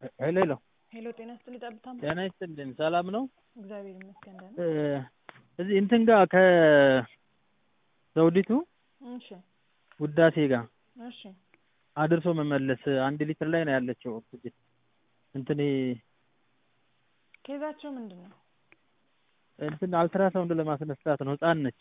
ሄሎ ሄሎ ሄሎ ጤና ይስጥልኝ ጠብታ ጤና ይስጥልኝ ሰላም ነው? እግዚአብሔር ይመስገን ደህና እ እዚህ እንትን ጋር ከዘውዲቱ እሺ ውዳሴ ጋር እሺ አድርሶ መመለስ አንድ ሊትር ላይ ነው ያለችው ኦክስጅን እንትን ይሄ ኬዛቸው ምንድን ነው እንትን አልትራሳውንድ ለማስነሳት ነው ህፃን ነች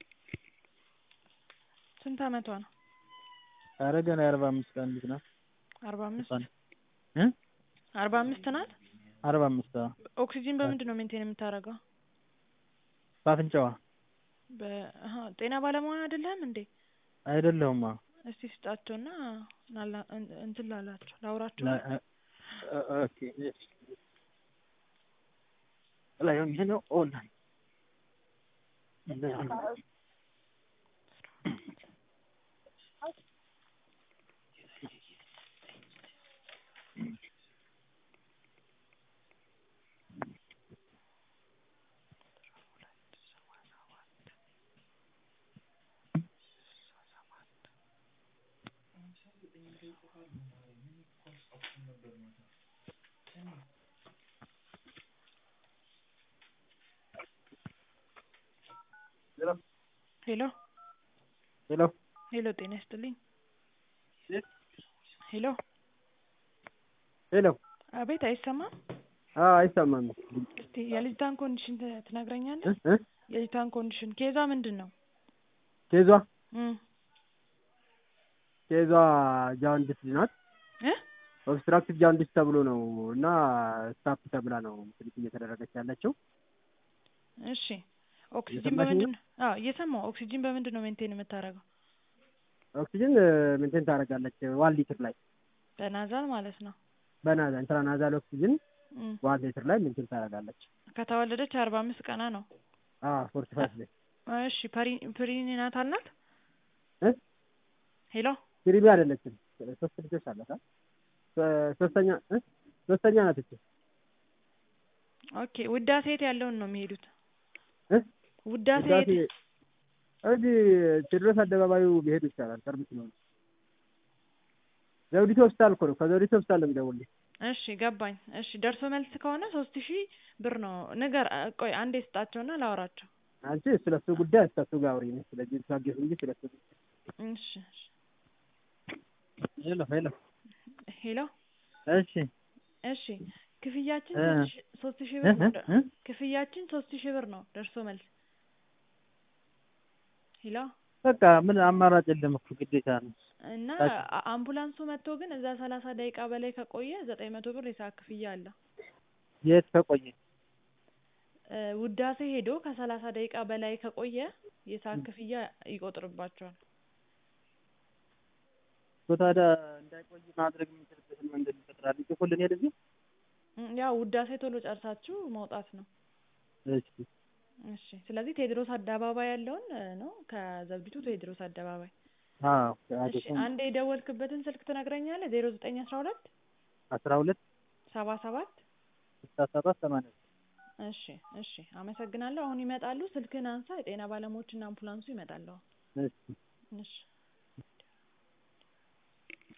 ስንት አመቷ ነው ኧረ ገና የአርባ አምስት ቀን ልጅ ናት አርባ አምስት ህፃን እ አርባ አምስት ናት አርባ አምስት አዎ ኦክሲጂን በምንድን ነው ሜንቴን የምታደርገው በአፍንጫዋ በ አሀ ጤና ባለሙያ አይደለህም እንዴ አይደለሁም አዎ እስቲ ስጣቸውና ናላ እንትን ላላቸው ላውራቸው ላ- እ- እ- ኦኬ እሺ ላይ ሆኜ ነው ኦንላይን ሄሎ ሄሎ ሄሎ ጤና ይስጥልኝ ሄሎ ሄሎ አቤት አይሰማም አዎ አይሰማም እስቲ የልጅቷን ኮንዲሽን ት- ትነግረኛለህ እ እ የልጅቷን ኮንዲሽን ኬዛ ምንድን ነው ኬዟ እም ኬዟ ጃንዲስ ናት እ ኦብስትራክቲቭ ጃንዲስ ተብሎ ነው እና ስታፕ ተብላ ነው ትሪት እየተደረገች ያለችው እሺ ኦክሲጂን እየሰማሽኝ በምንድን ነው አዎ እየሰማሁ ኦክሲጂን በምንድን ነው ሜንቴን የምታደርገው ኦክሲጅን ሜንቴን ታደርጋለች ዋን ሊትር ላይ በናዛል ማለት ነው በናዛ ኢንትራናዛል ኦክሲጅን እም ዋን ሊትር ላይ ሜንቴን ታደርጋለች ከተወለደች አርባ አምስት ቀና ነው አዎ ፎርቲ ፋይቭ ላይ እሺ ፐሪ ፕሪኒናታል ናት እ ሄሎ ክሪሚ አይደለችም ሶስት ልጆች አላት አ ሶ- ሶስተኛ እ ሶስተኛ ናት እቺ ኦኬ ውዳሴ የት ያለውን ነው የሚሄዱት እ ውዳሴ ውዳሴ የት እዚህ ቴዎድሮስ አደባባዩ ቢሄዱ ይቻላል ቅርብ ስለሆነ ዘውዲቱ ሆስፒታል እኮ ነው ከዘውዲቱ ሆስፒታል ነው የሚደውልልኝ እሺ ገባኝ እሺ ደርሶ መልስ ከሆነ ሶስት ሺህ ብር ነው ንገር ቆይ አንዴ ስጣቸውና ላወራቸው አንቺ ስለሱ ጉዳይ እስከሱ ጋር አውሪ እኔ ስለዚህ ታገስ እንጂ ስለሱ ጉዳይ እሺ እሺ ሄሎ ሄሎ ሄሎ እሺ እሺ ክፍያችን እ ሶስት ሺ- ሶስት ሺህ እ ብር እ ነው እ ክፍያችን ሶስት ሺህ ብር ነው ደርሶ መልስ ሄሎ በቃ ምን አማራጭ የለም እኮ ግዴታ ነው እና ታች አ- አምቡላንሱ መጥቶ ግን እዛ ሰላሳ ደቂቃ በላይ ከቆየ ዘጠኝ መቶ ብር የሰዓት ክፍያ አለ የት ከቆየ እ ውዳሴ ሄዶ ከሰላሳ ደቂቃ በላይ ከቆየ የሰዓት ክፍያ ይቆጥርባቸዋል እኮ ታዲያ እንዳይቆይ ማድረግ የምንችልበትን መንገድ እንፈጥራለን ይጽፉልን ሄደዚህ እም፣ ያው ውዳሴ ቶሎ ጨርሳችሁ መውጣት ነው እሺ እሺ ስለዚህ ቴዎድሮስ አደባባይ ያለውን እ ነው ከዘውዲቱ ቴዎድሮስ አደባባይ አዎ እሺ አዴኮም አንዴ የደወልክበትን ስልክ ትነግረኛለህ ዜሮ ዘጠኝ አስራ ሁለት አስራ ሁለት ሰባ ሰባት ስልሳ ሰባት ሰማንያ እሺ እሺ አመሰግናለሁ አሁን ይመጣሉ ስልክህን አንሳ የጤና ባለሙያዎችና አምቡላንሱ ይመጣሉ እሺ እሺ